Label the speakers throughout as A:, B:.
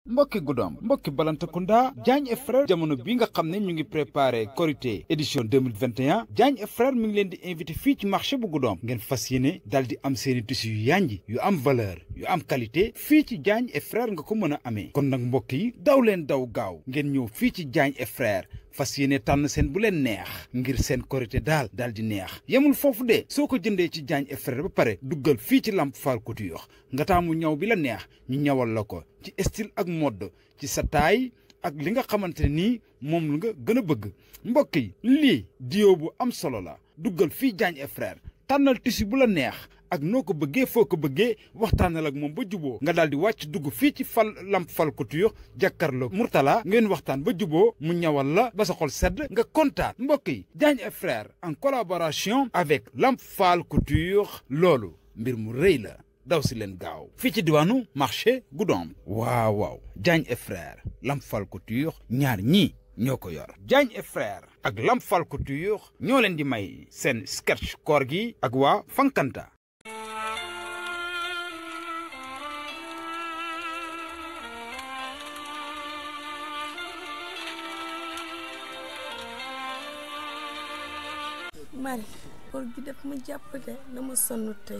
A: mbokki guddoom mbokki balantakunda Diagne et frère jamono bi nga xam ne ñu ngi préparé Korité édition 2021 Diagne et frère mi ngi leen di invité fii ci marché bu guddoom ngeen fas yéene dal di am seeni tissu yu yànji yu am valeur yu am qualité fii ci Diagne et frère nga ko mën a amee kon nag mbokk yi daw leen daw gaaw ngeen ñëw fii ci Diagne et frère fas yéene tànn seen bu leen neex ngir seen korité daal daal di neex yemul foofu de soo ko jëndee ci Diagne et frère ba pare duggal fii ci Lamp Fall Couture nga taamu ñaw bi la neex ñu ñawal la ko ci style ak mode ci sa taay ak li nga xamante ne nii moom la nga gën a bëgg mbokk yi lii dio bu am solo la duggal fii Diagne et frère tànnal tissu bu la neex ak noo ko bëggee foo ko bëggee waxtaanal ak moom ba juboo nga daal di wàcc dugg fii ci fal Lamp Fall Couture jàkkaarloo Mourtala ngeen waxtaan ba juboo mu ñawal la ba sa xol sedd nga kontaan mbokk yi Diagne et frère en collaboration avec Lamp Fall Couture loolu mbir mu rëy la daw si leen gaaw fii ci diwaanu marché Goudomp waaw waaw Diagne et frère Lamp Fall Couture ñaar ñii ñoo ko yor Diagne et frère ak Lamp Fall Couture ñoo leen di may seen sketch koor gi ak waa Fankanta
B: mari koor gi def ma jàpp de dama sonn tey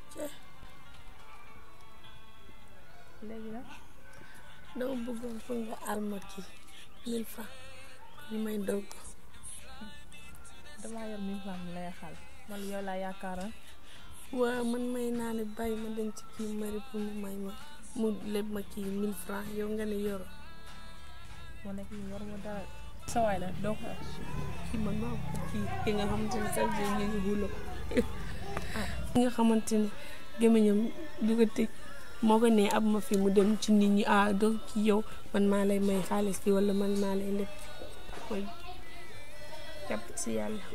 C: léegi nag
B: dama bëggoon pour nga alma kii mille francs li may dogg
C: damaa yor mille francs lay xal man yow laa yaakaaroon
B: waaw man may naa ne bàyyi ma dem ci kii mari pour mu may ma mu leb ma kii mille francs yow nga ne yoro
C: moo nekk ñu war ma dara sa waay la doo ko
B: kii man maa ko kii ki nga xamante ne sax ñu ngi xulo ki nga xamante ne gémmiñam du ko tëj moo ko ne ab ma fi mu dem ci nit ñi ah doo ki yow man maa lay may xaalis bi wala man maa lay lépp mooy jàpp si yàlla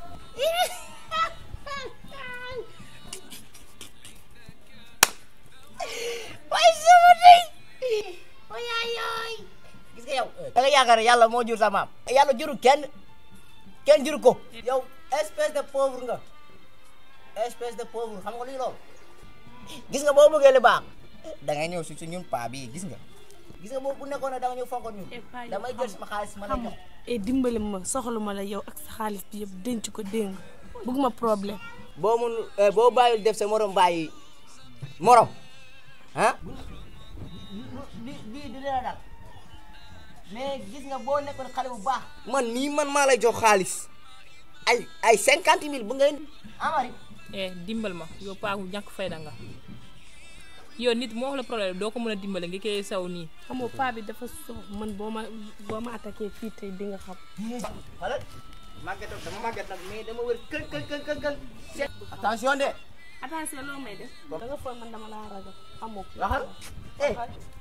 D: waaye sama tey wayaay yooy gis nga yow da nga yaakaar ne yàlla moo jur sa maam yàlla juru kenn kenn juru ko yow espèce de pauvre nga espèce de pauvre xam nga luy loolu gis nga boo bëggee lu baax da ngay ñëw si si ñun paa bii gis nga gis nga boo bu nekkoon ne da nga ñëw fonkoon ñun damay jël sama xaalis ma la jox
B: e dimbali ma soxla ma la yow ak sa xaalis bi yëpp denc ko dégg nga bëgguma problème
D: boo mun boo bàyyil def sa morom bàyyi morom ah bi bii du dina dal mais gis nga boo nekkoon xale bu baax man nii man maa lay jox xaalis ay ay cinquante mille bu ngay amari
C: eh dimbal ma yow paagu ñàkk fayda nga yow nit moo wax la problème doo ko mën a dimbale nga koy saw nii
B: xamoo paa bi dafa sox man boo ma boo ma attaqué fii tey di nga xam
D: wala màgget nag dama màgget nag mais dama wër kën kën kën kën kën seet attention de
B: attention loo may def da nga foog man dama laa ragal xamoo ko
D: waxal eh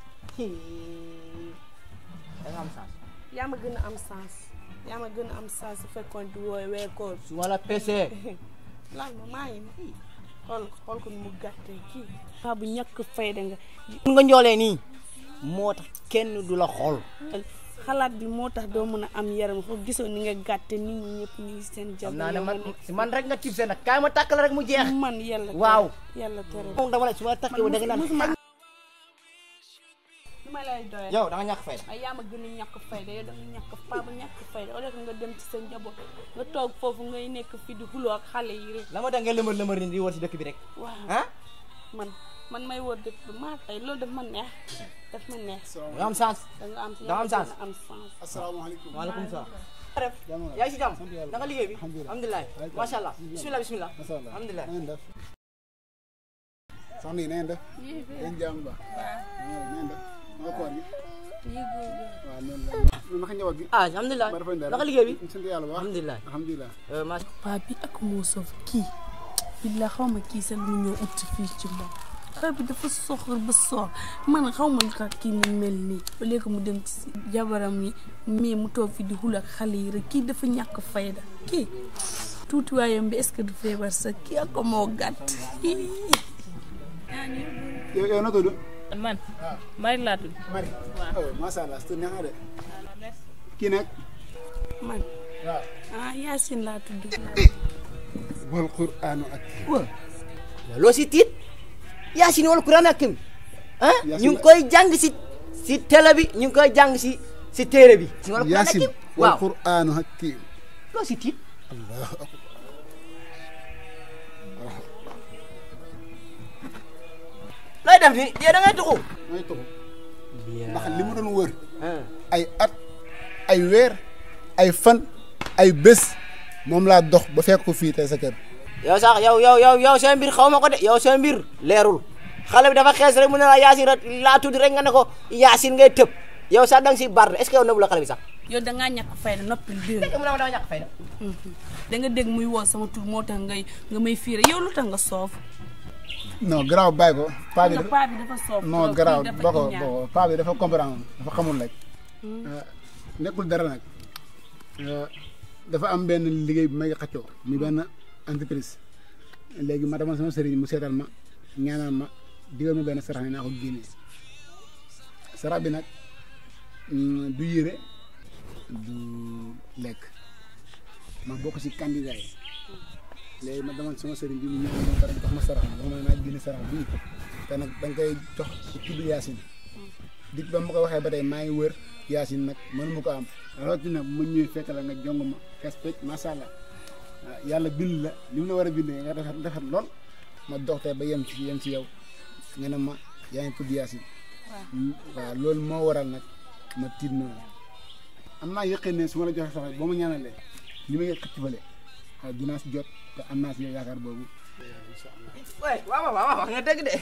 D: da nga am sens
B: yaa ma gën a am sens yaa ma gën a am sens su fekkoon di wooy weekoor
D: su ma la pesee
B: laal ma maa ngi nii xool xool ko ni mu gàttee kii paa bu ñàkk fayda nga
D: mun nga njoolee nii moo tax kenn du la xool
B: xalaat bi moo tax doo mën a am yaram foo gisoo ni nga gàtte nit ñi ñëpp ñu ngi seen
D: xam
B: jàmm
D: naa ne man man rek nga tib see nag kaay ma tàkk la rek mu jeex
B: man yàlla tere
D: waaw
B: yàlla tere
D: moom dama la su ma la tàkkee da nga naan
B: musuma lu ma lay doyee
D: yow da nga ñàkk fayda
B: ay yaa ma gën a ñàkk fayda yow da nga ñàkk paa ba ñàkk fayda au lieu que nga dem ci sa njaboot nga toog foofu ngay nekk fi di xuloo ak xale yi rek
D: la ma da nga lëmër lëmër ni di wër si dëkk bi rek
B: waaw
D: ah
B: man man may wër dëkk bi maa tey loolu daf ma neex daf ma neex
D: da nga am sens
B: da nga am
D: Da nga am sens.
B: da nga am sens
E: asalaamaaleykum
D: waaleykum salaam ref yaa ngi si jàmm da nga liggéey bi alhamdulilah macha allah bismillah bismillah
E: macha allah
D: alhamdulilah
E: na ngeen def soxna yi na ngeen def yéen jàmm ba na ngeen def nga koor gi waaw noonu la naka njaboot gi
D: ah alhamdulilah
E: ba dafa
D: naka liggéey bi
E: sant yàlla bu baax
D: alhamdulilah
E: alhamdulilah
D: macha
B: paa bi ak moo sof kii billa xaw ma kii sax lu ñëw ut fii ci moom paa bi dafa soxor ba sox man xaw ma lu tax kii mu mel nii ba léegi mu dem ci jabaram yi mais mu toog fi di xul ak xale yi rek kii dafa ñàkk fayda kii tuutiwaayam bi est-ce que du feebar sax kii ak ko moo gàtt
E: yow yow na tudd
C: man mari laa tudd
E: Mari oh macha allah tur neex na de kii nag
B: man
E: waaw
B: ah Yacine laa tudd
E: wal qur'aanu ak
D: allah loo si tiit yaasin wal quran hakim ah
E: Yaasin
D: ñu ngi
E: la-
D: koy jàng si si télé bi ñu ngi koy jàng si si téere bi si wala
E: yaasin wal
D: waaw
E: qur'aanu hakiim
D: loo si tiit
E: allahu akbar
D: looy def ni yow da ngay tuxu
E: mooy tuxu ndax li mu doon wër ay at ay weer ay fan ay bés moom laa dox ba fekk ko fii tey sa kër
D: yow sax yow yow yow yow seen mbir xaw ma ko de yow seen mbir leerul xale bi dafa xees rek mu ne la yaasin rek laa tudd rek nga ne ko yaasin ngay tëb yow sax da nga si bar est ce que yow nëbu la xale bi sax
B: yow da ngaa ñàkk fayda noppil dégg
D: mu ne ma dama ñàkk fayda
B: da nga dégg muy woo sama tur moo tax ngay nga may fiire yow lu tax nga soof
E: non garaaw bàyyi ko paa bi
B: nga paa bi dafa soof
E: non
B: trop,
E: garaaw
B: kii dafa
E: ba ko
B: iñaan.
E: ba ko paa bi dafa comprendre dafa xamul rek nekkul dara nag dafa am benn liggéey bi may xaccoo muy benn entreprise léegi ma demoon sama sëriñ mu seetal ma ñaanal ma digal ma benn sarax ne naa ko génnee sarax bi nag mm, du yére du lekk ma bokk ci candidat yi léegi ma demoon sama sëriñ bi mu ñëw ma pare jox ma sarax bi wax ma ne naa génne sarax bii te nag da nga koy jox ci tudd yaasin dit ba ma ko waxee ba tey maa ngi wër yaasin nag mënu ma ko am rawatina mu ñëwee fekk la nga jong ma respect macha allah ah, yàlla bind la li mu la war a bindee nga defar defar lool ma dox tey ba yem ci yem ci yow nga ne ma yaa ngi tudd yaasin waaw loolu moo waral nag ma tiit noonu am naa yëqee ne su ma la joxee sax boo ma ñaanalee li ma xëcc fële waaw dinaa si jot te am naa si yaakaar boobu
D: waaw waaw waaw wax nga dëgg de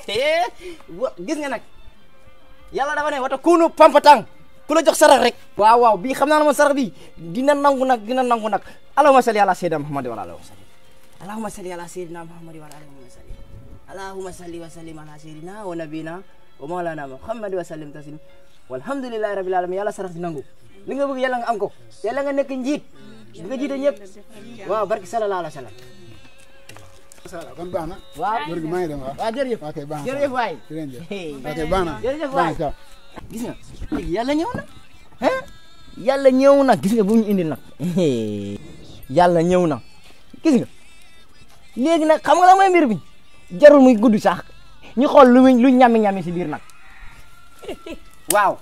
D: wa- gis nga nag yàlla dafa ne wata kuunu pampatang ku la jox sarax rek waaw waaw bii xam naa ne moom sarax bi dina nangu nag dina nangu nag allahumma salli ala sayyidina muhammad wa ala alihi wa sallam allahumma salli ala sayyidina muhammad wa ala alihi wa sallam allahumma salli wa sallim ala sayyidina wa nabina wa mawlana muhammad wa sallim taslim walhamdulillahi rabbil alamin yàlla sarax di nangu li nga bëgg yàlla nga am ko yàlla nga nekk njiit di nga jiite ñëpp waaw barki sallallahu alayhi wa sallam
E: macha allah kon baax na
D: waaw
E: wër gi maa ngi dem waaw
D: waaw jërëjëf
E: ok baax na
D: jërëjëf waay
E: jërëjëf
D: Hey.
E: ok baax na
D: Jërëjëf
E: baax
D: waay.
E: na ciao.
D: gis nga léegi yàlla ñëw na ah yàlla ñëw na gis nga bu ñu indi nag yàlla ñëw na gis nga léegi nag xam nga la mooy mbir bi jarul muy gudd sax ñu xool lu muy lu ñami ñami si biir nag waaw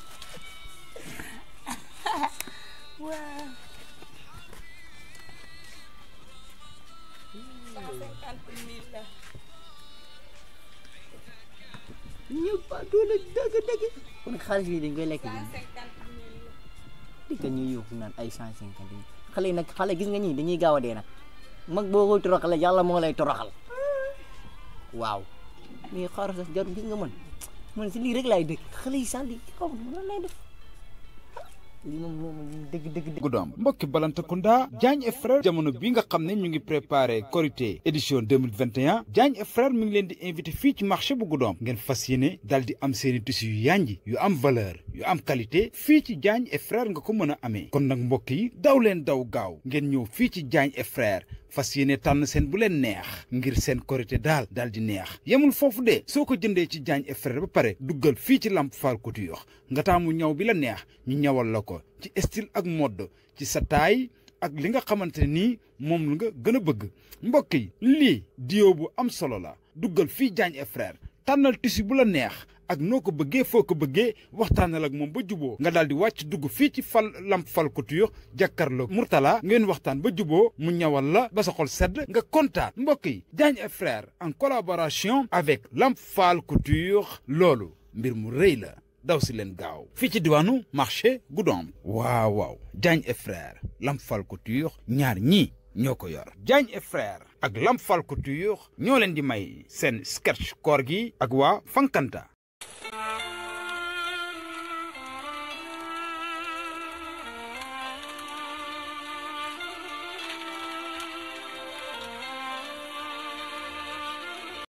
D: ñëpp a doole dëgg dëgg kon xaalis bi dañ koy lekk bi di ko ñuy yóbbu naan ay cent cinquante mille xale yi nag xale gis nga ñii dañuy gaaw a dee nag mag boo koy toroxal yàlla moo lay toroxal waaw mais xaaral sax jarul gis nga man man si lii rek laay dëkk xale yi sax lii xaw ma lan lay def lii moom moom dëgg dëgg dëgg
A: Goudomp mbokki Balantacounda Diagne et frère jamono bi nga xam ne ñu ngi préparé Korité édition 2021 Diagne et frère mi ngi leen di invité fii ci marché bu Goudomp ngeen fas yéene dal di am seeni tissu yu yànji yu am valeur yu am qualité fii ci Diagne et frère nga ko mën a amee kon nag mbokk yi daw leen daw gaaw ngeen ñëw fii ci Diagne et frère fas yéene tànn seen bu leen neex ngir seen korité daal daal di neex yemul foofu de soo ko jëndee ci Diagne et frère ba pare duggal fii ci Lamp Fall Couture nga taamu ñaw bi la neex ñu ñawal la ko ci style ak mode ci sa taille ak li nga xamante ne nii moom la nga gën a bëgg mbokk yi lii dio bu am solo la duggal fii Diagne et frère tànnal tissu bu la neex ak noo ko bëggee foo ko bëggee waxtaanal ak moom ba juboo nga daal di wàcc dugg fii ci fal lamp fal couture jàkkaarloo Mourtala ngeen waxtaan ba juboo mu ñawal la ba sa xol sedd nga kontaan mbokk yi Diagne et frère en collaboration avec lamp fal couture loolu mbir mu rëy la daw si leen gaaw fii ci diwaanu marché Goudomp waaw waaw Diagne et frère lamp fal couture ñaar ñii ñoo ko yor Diagne et frère ak lamp fal couture ñoo leen di may seen sketch koor gi ak waa Fankanta